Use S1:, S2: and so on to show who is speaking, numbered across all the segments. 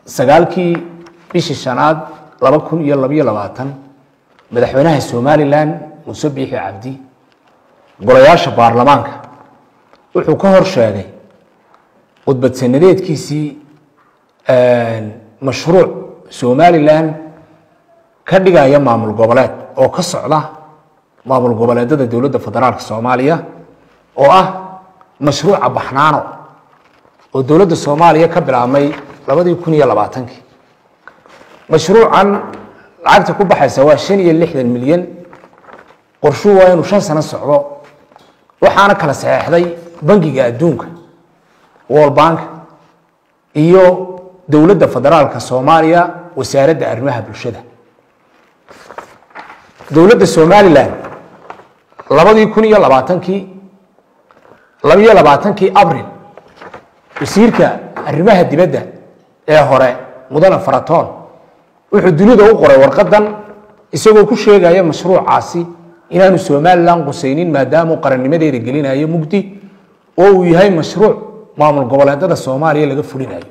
S1: sagaalkii bishii shanaad laba kun iyo labayo labaatan madaxweynaha somalilan muuse biixi cabdi golayaasha baarlamaanka wuxuu ka hor sheegay khudbad sanadeedkiisii mashruuc somalilan ka dhigaya maamul goboleed oo ka socda maamul goboleedada dowladda federaalka soomaaliya oo ah mashruuca baxnaano oo dowladda soomaaliya ka bilaabmay labadii kun iyo labaatankii mashruucan lacagta ku baxaysa waa shan iyo lixdan milyan qorshuu waa inuu shan sano socdo waxaana kala saxeexday bangiga adduunka world bank iyo dowladda federaalka soomaaliya wasaaradda arrimaha bulshada dowladda somalilan labadii kun iyo labaatankii labiyo labaatankii abril wasiirka arrimaha dibadda ee hore mudane faratoon wuxuu dunida u qoray warqadan isagoo ku sheegaya mashruucaasi inaanu somalilan qusaynin maadaamuu qarannimadeeda gelinayo mugdi oo uu yahay mashruuc maamul goboleedada soomaaliya laga fulinayo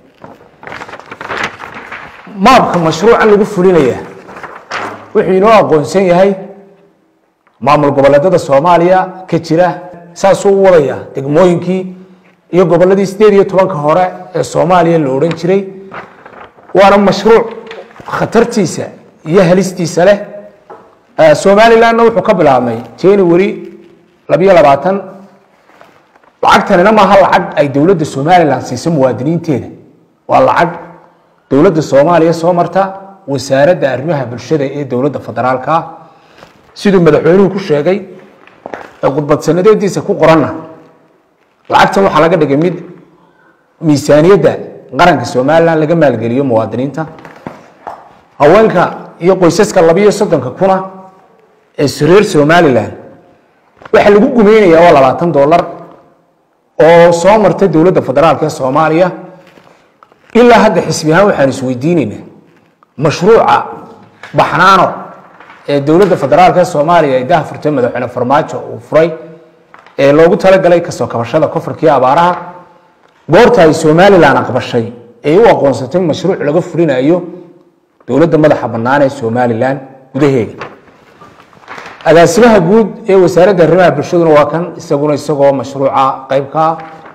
S1: maabka mashruucan lagu fulinaya wuxuu inoo aqoonsan yahay maamul goboleedada soomaaliya ka jira saasuu u wadaya degmooyinkii iyo goboladii sideed iyo tobanka hore ee soomaaliya la odhan jiray waana mashruuc khatartiisa iyo halistiisa leh somalilanna wuxuu ka bilaabmay january labiyo labaatan lacagtanina maaha lacag ay dowladda somalilan siiso muwaadiniinteeda waa lacag dowladda soomaaliya soo marta wasaaradda arrimaha bulshada ee dowladda federaalka ah siduu madaxweynuhu ku sheegay ee khudbad sanadeediisa ku qoranna lacagtan waxaa laga dhigay mid miisaaniyadda qaranka somalilan laga maalgeliyo muwaadiniinta haweenka iyo qoysaska labiyo soddonka kuna ee reer somalilan waxaa lagu gumeynaya waa labaatan dollar oo soo martay dowladda federaalk ee soomaaliya ilaa hadda xisbi ahaan waxaan isweydiinaynaa mashruuca baxnaano ee dowladda federaalk ee soomaaliya ay daha furtay madaxweyne farmaajo uu furay ee loogu talagalay kasoo kabashada kofarkii abaaraha goorta ay somalilan aqbashay ee u aqoonsatay mashruuc laga fulinayo dowladda madaxa bannaan ee somalilan gudaheega agaasimaha guud ee wasaaradda arrimaha bulshaduna waa kan isaguna isagoo mashruuca qeybka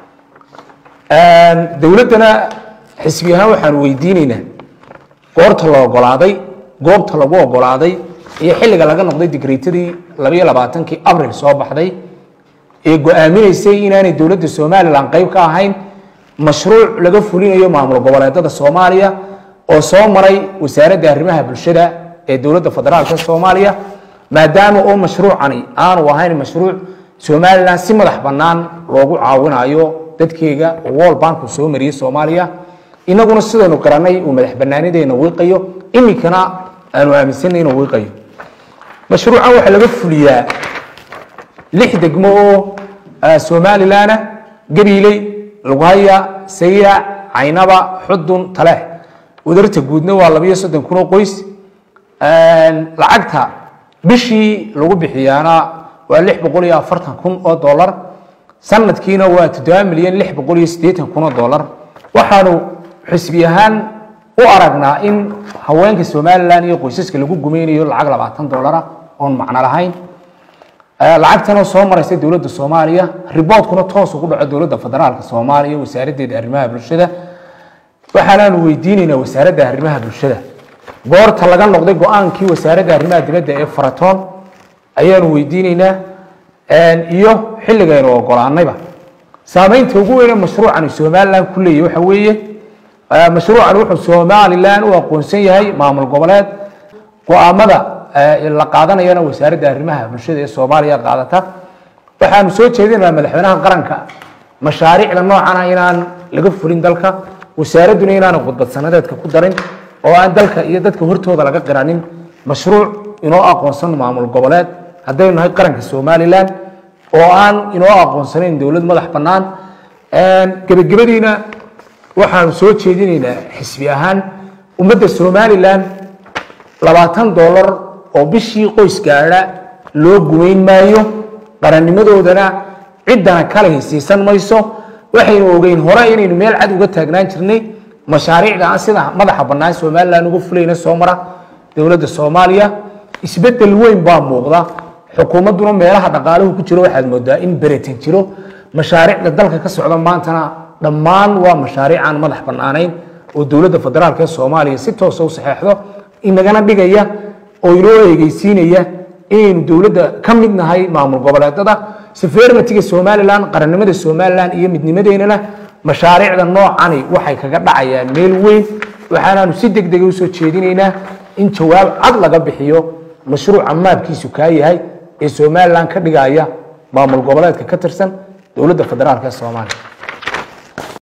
S1: dowladdana xisbi ahaan waxaan weydiinaynaa goorta la ogolaaday goobta lagu ogolaaday iyo xilliga laga noqday digreetadii labayo labaatankii abril soo baxday ee go-aaminaysay inaanay dowladda somalilan qeyb ka ahayn mashruuc laga fulinayo maamul goboleedada soomaaliya oo soo maray wasaaradda arrimaha bulshada ee dowladda federaalk soomaaliya maadaama oo mashruucani aanu ahayn mashruuc somalilan si madax bannaan loogu caawinayo dadkeega oo world bank uu soo mariyey soomaaliya inaguna sidaynu garanay uu madax banaanideena wiiqayo iminkana aanu aaminsanay inuu wiiqayo mashruucan waxaa laga fuliyaa lix degmo oo somalilanah gabiiley lughaya sayaac caynaba xudun taleex wadarta guudna waa labiyo soddon kun oo qoys lacagta bishii lagu bixiyaana waa lix boqol iyo afartan kun oo dollar sanadkiina waa toddoba milyan lix boqol iyo siddeetan kun oo dollar waxaanu xisbi ahaan u aragnaa in haweenka somalilan iyo qoysaska lagu gumeynayo lacag labaatan dollara oon macno lahayn lacagtanoo soo maraysa dowladda soomaaliya riboodkuna toos ugu dhaco dowladda federaalka soomaaliya wasaaraddeeda arrimaha bulshada waxaanaanu weydiinaynaa wasaaradda arrimaha bulshada goorta laga noqday go-aankii wasaaradda arrimaha dibadda ee faratoon ayaanu weydiinaynaa iyo xilligaynu ogolaanayba saameynta ugu weyne mashruucani somalilan ku leeyahy waxa weeye mashruucani wuxuu somalilan u aqoonsan yahay maamul goboleed go-aamada la qaadanayana wasaaradda arrimaha bulshada ee soomaaliya qaadata waxaanu soo jeedinaynaa madaxweynaha qaranka mashaariicda noocana inaan laga fulin dalka wasaaradduna inaana khudbad sanadeedka ku darin oo aan dalka iyo dadka hortooda laga qiranin mashruuc inoo aqoonsan maamul goboleed haddaynu nahay qaranka somalilan oo aan inoo aqoonsanayn dowlad madax bannaan gebagabadiina waxaanu soo jeedinaynaa xisbi ahaan ummadda somalilan labaatan dollar oo bishii qoys gaadha loo gumayn maayo qarannimadoodana ciddana kale hisiisan mayso waxaynu ogeyn hore inaynu meel cad uga taagnaan jirnay mashaariicda aan sida madaxa bannaan somalilan uga fulayna soo mara dowladda soomaaliya isbedel weyn baa muuqda xukuumadduna meelaha dhaqaaluhu ku jiro waxaad moodaa in beretan jiro mashaariicda dalka ka socda maantana dhammaan waa mashaariic aan madax bannaanayn oo dowladda federaalk ee soomaaliya si toosa u saxeexdo inagana dhigaya oo inoo eegeysiinaya inaynu dowladda ka mid nahay maamul goboleedada sefermatiga somalilan qarannimada somalilan iyo midnimadeennana mashaariicda noocani waxay kaga dhacayaan meel weyn waxaanaanu si deg dega usoo jeedinaynaa in jawaab cad laga bixiyo mashruuca maabkiisu kaa yahay ee somalilan ka dhigaya maamul goboleedka ka tirsan dowladda federaalk ee soomaaliya